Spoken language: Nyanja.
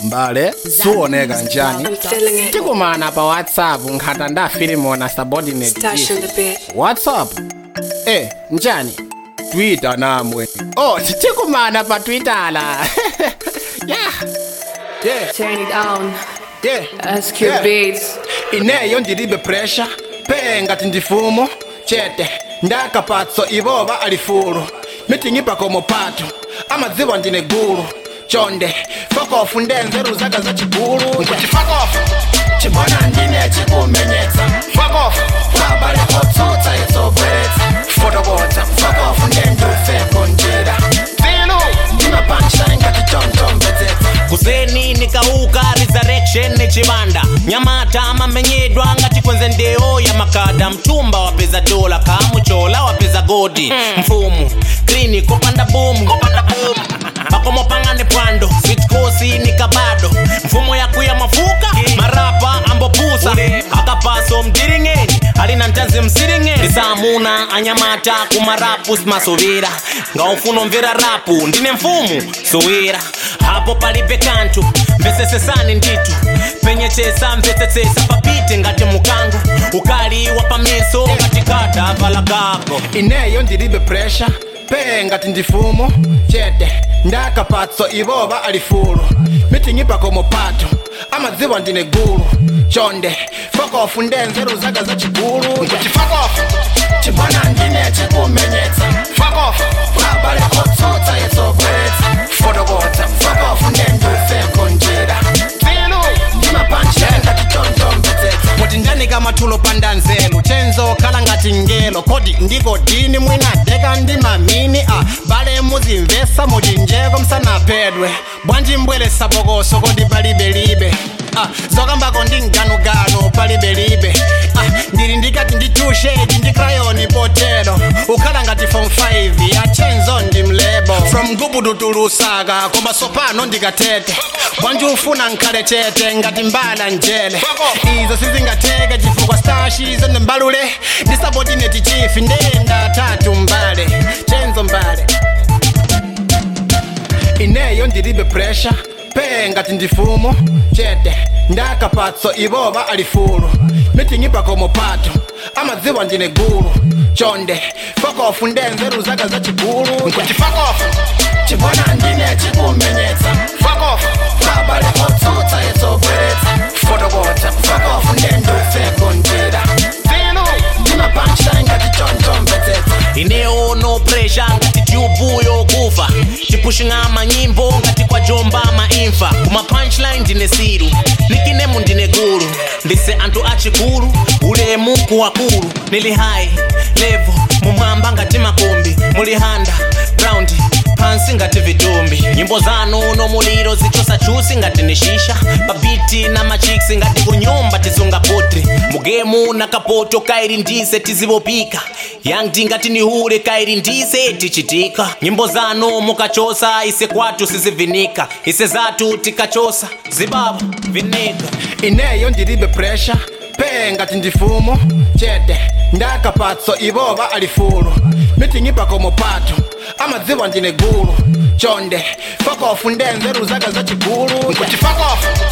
mbale suoneka njani I'm feeling it. tikumana pa whatsapp nkhata ndafilimona subordinate Stash chief. in the bit. whatsapp eh njani twitter namwe oh tikumana pa twitala yeah yeah Turn it on. yeah SQ Yeah. beats. ineyo ndilibe pressure pe ngati ndifumo chete ndakapatso ivoba alifulu mitingipa komo pato amadziwa ndine gulu chonde fokofu ndenzeru zaka za chigulu nkuti fokofu chibona ndine chikumenyetsa fokofu kwabale kotsutsa itsobweretsa fotokotsa fokofu ndendufeko njira vilu ndimapanshine ngati chonchomvetsetsa kuseni nikauka resurrection nechivanda nyamata amamenyedwa ngati kwenze ndeo ya makada mtumba wapeza dola kamuchola wapeza godi mfumu klini kopanda bomu pakomo pangane pwando sitkosi nikabado mfumo yakuya mafuka marapa ambopusa akapaso mdiringeni alina ntanzi msiringeni ndisamuna anyamata kumarapu simasovera ngaufuna mvera rapu ndine mfumu sowera hapo palibe kantu mvesesesani nditu penyechesa mvesesesa papite ngati mukango ukali wa pameso ngati kada vala kako ineyo ndilibe pressure pe ngati ndifumo chete ndakapatso ivoba alifulu mitingipa komo pato amadziwa ndine gulu chonde fokofu ndenzeru zaka za chigulu nkuti fokofu chibona ndine chikumenyetsa fokofu kwabale kotsutsa itsobweretsa fotokotsa fokofu ndendufeko njira vilu ndimapanshine ngati chonchomvetsetsa kuti ndanika mathulo pandanzelu chenzo khala ngati ngelo kodi ndiko dini mwinadeka ndi mamini a bale muzimvesa muchinjeko msanaphedwe bwanji mbweresa bokoso kodi palibelibe Ah, zokambako ndi mganuganu palibelibe ah, ndili ndikati ndi tushedi ndi krayoni potero ukhala ngati form 5 ya chenzo ndi mlebo from gubudu tulusaka koma sopano ndikatete bwanji ufuna nkhale chete ngati mbala njele izo sizingateke chifukwa stashi zene mbalule ndisabodineti chifi ndenda tatu mbale chenzo mbale ineyo ndilibe pressure pe ngati ndifumo chete ndakapatso ivoba alifulu mitingipa komo pato amadziwa ndine gulu chonde fokofu ndenzeru zaka za chigulu nkuti fokofu chibona ndine chikumenyetsa fokofu kwabale kotsutsa itsobweretsa fotokotsa fokofu ndendufeko njira vilu ndimapanshine ngati chonchomvetsetsa ineyo no pressure ngati tyubu yokufa tipushing'a manyimbo ngati kwa jomba maimfa kuma punchline ndine siru nikinemu ndine gulu ndise anthu achikulu ulemu kuwakulu nili high level mumwamba ngati makombi muli handa ground pansi ngati vitumbi nyimbo zanu nomuliro zichosa chusi ngati ni shisha babiti na machiksi ngati kunyumba tisunga potri mugemu na kapoto kairi ndise tizivopika yangti ngati nihule kairi ndise tichitika nyimbo zanu mukachosa ise kwatu sizivinika ise zatu tikachosa zibaba vinika ineyo ndilibe pressure pe ngati ndifumo chete ndakapatso ivoba alifulu mitingipa komo pato amadziwa ndine gulu chonde fokofu ndenzeru zaka za chigulu nkuti fokofu